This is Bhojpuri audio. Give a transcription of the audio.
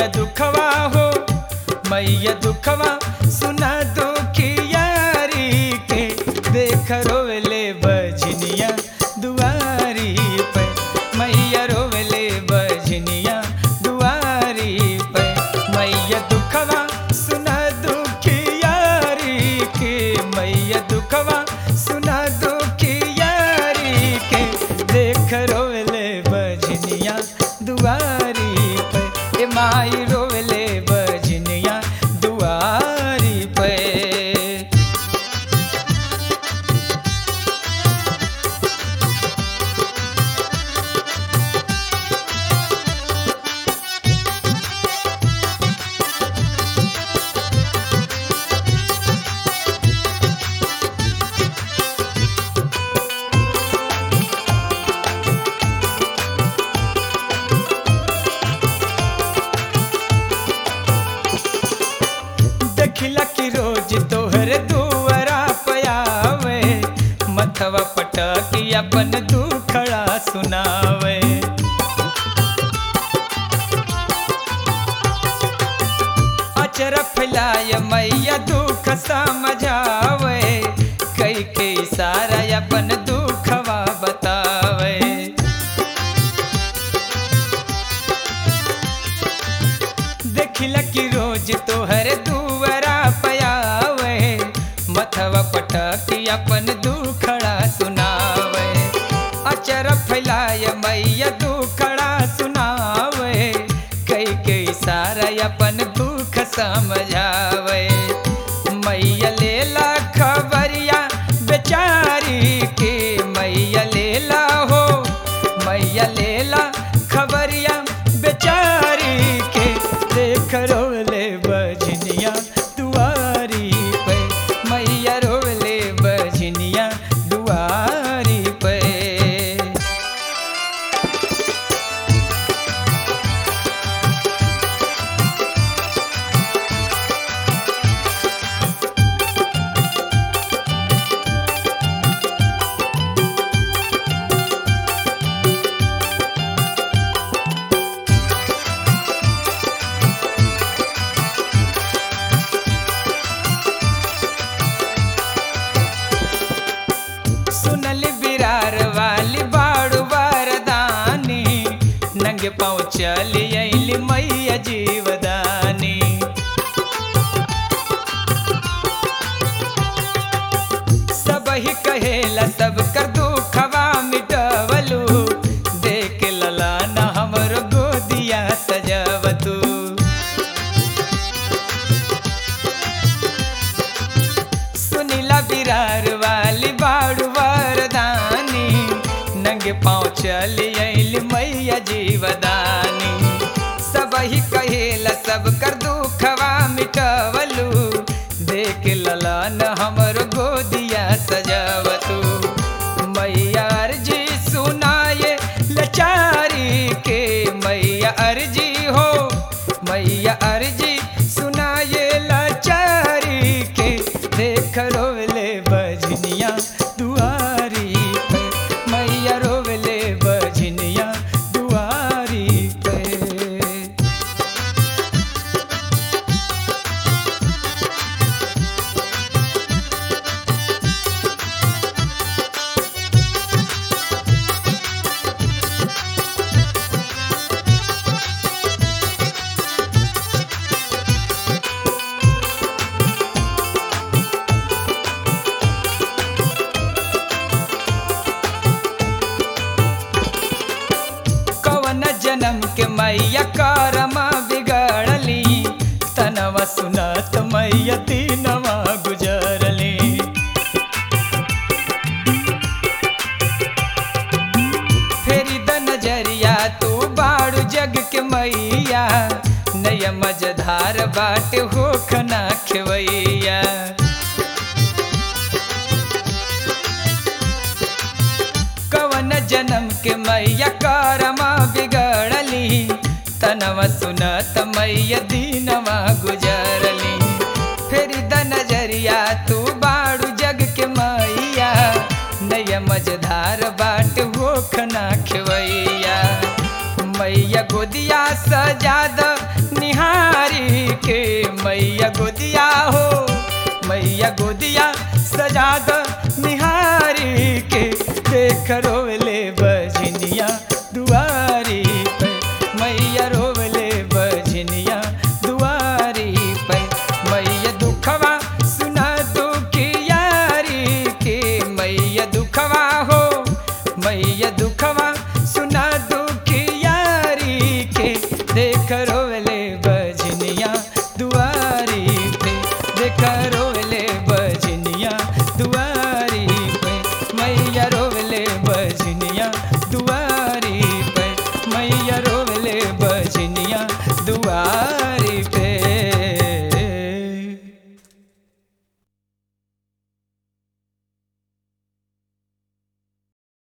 दुखवा हो मैया दुखवा सुना दुखियारी के देख रोवले बजनिया दुआरी पे मैया रोवले बजनिया दुआरी पे मैया दुखवा सुना दुखियारी के मैया दुखवा सुना दुखियारी के देख रोवले बजनिया दुआरी पे ए माई रोवले बजनिया दुआरी पे देखिला कि रोज तोहर दुआरा पयावे मथवा पटकी अपन दुखड़ा सुनावे अचर फैलाय मैया दुख समझावे कई के इशारा अपन दुखवा बतावे देखिला कि रोज तोहर दुआरा पयावे मथवा पटकी अपन दुखड़ा सुनावे अचर फैलाय मैया दुखड़ा सुनावे कई के इशारा अपन दुख समझावे मैया लेला खबरिया बेचारी के मैया लेला हो मैया लेला खबरिया बेचारी के देख रोले बजनिया दुआरी पे मैया रोले बजनिया दुआरी पे सुनल बिरार वाली बाड़ू बारदानी नंगे पाँव चली अली मैया जीवदानी सब ही कहेला सब कर दुखवा मिटवलू देख लला न हमर गोदिया सजवतू सुनीला बिरार वाली बाड़ू वरदानी नंगे पाँव चली अली मैया जीवदानी सब ही कहेला सब कर दुखवा मिटवलू देख ललन हमर गोदिया सजवतू मैया अर्जी सुनाए लचारी के मैया अर्जी हो मैया अर्जी सुनाए लाचारी के देख रोवले बजनिया दुआरी पे मैया रोवले बजनिया दुआरी पे कवन जन्म के मैया करम बिगड़ली तनवा सुनत मैया तीनवा गुजरली फेरी द नजरिया तू बाड़ू जग के मैया नय मजधार बाट होखना खेवैया कवन जन्म के मैया कारमा बिगड़ली तनवा सुनत मैया दीनवा गुजरली फेरी द नजरिया तू बाड़ू जग के मैया नय मजधार बाट होखना खेवैया मैया गोदिया सजाद निहा के मैया गोदिया हो मैया गोदिया सजा द निहारी के देख रोवे